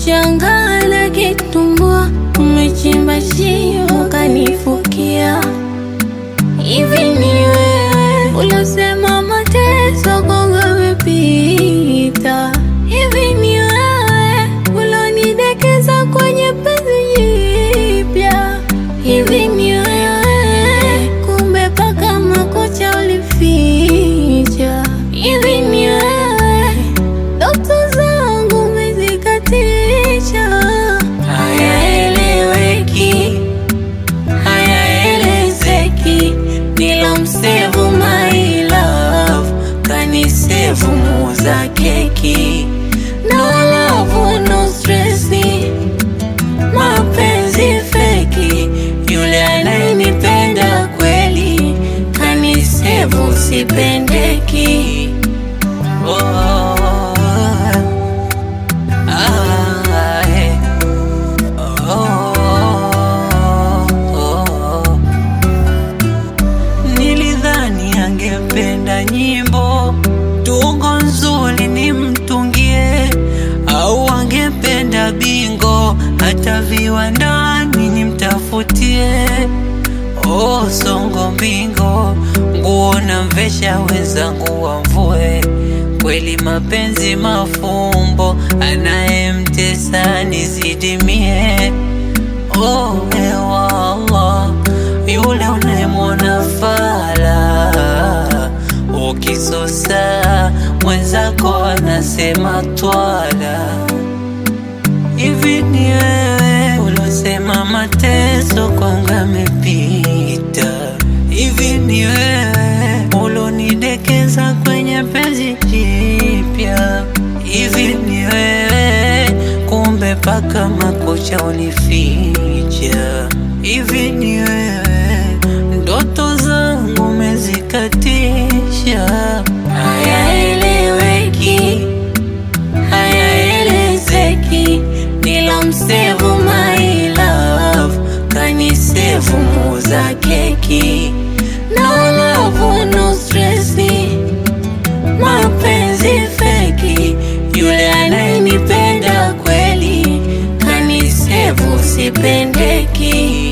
Nashangaa na kitumbua, umechimba shimo kanifukia. Hivi ni wewe ulosema mateso kwangu yamepita? Hivi ni wewe ulonidekeza kwenye penzi jipya? Hivi ni wewe kumbe paka makucha ulificha? Hivi ni wewe ndoto zangu umezikatisha? Hayaeleweki, hayaelezeki, nilomsevu my love kanisevu muuza keki. No love, no stressi, mapenzi feki, yule anayenipenda kweli kanisevu sipendeki. Oh, ah, eh. Oh, nilidhani angependa nyimbo tungo nzuri nimtungie, au angependa bingo hata viwandani nimtafutie. Oh, songo mbingo, nguo na mvesha wenzangu wamvue. Kweli mapenzi mafumbo, anayemtesa nizidimie. Oh, ewa Allah, yule unayemwona fala, ukisosa mwenzako anasema twala. Hivi ni wewe ulosema mateso kwangu yamepita? Hivi ni wewe ulonidekeza kwenye penzi jipya? Hivi ni wewe kumbe paka makucha unificha? Hivi ni wewe ndoto zangu umezikatisha? Hayaeleweki, hayaelezeki, nilomsevu my love kanisevu muuza keki. No love, no stressi, mapenzi feki, yule anayenipenda kweli kanisevu sipendeki.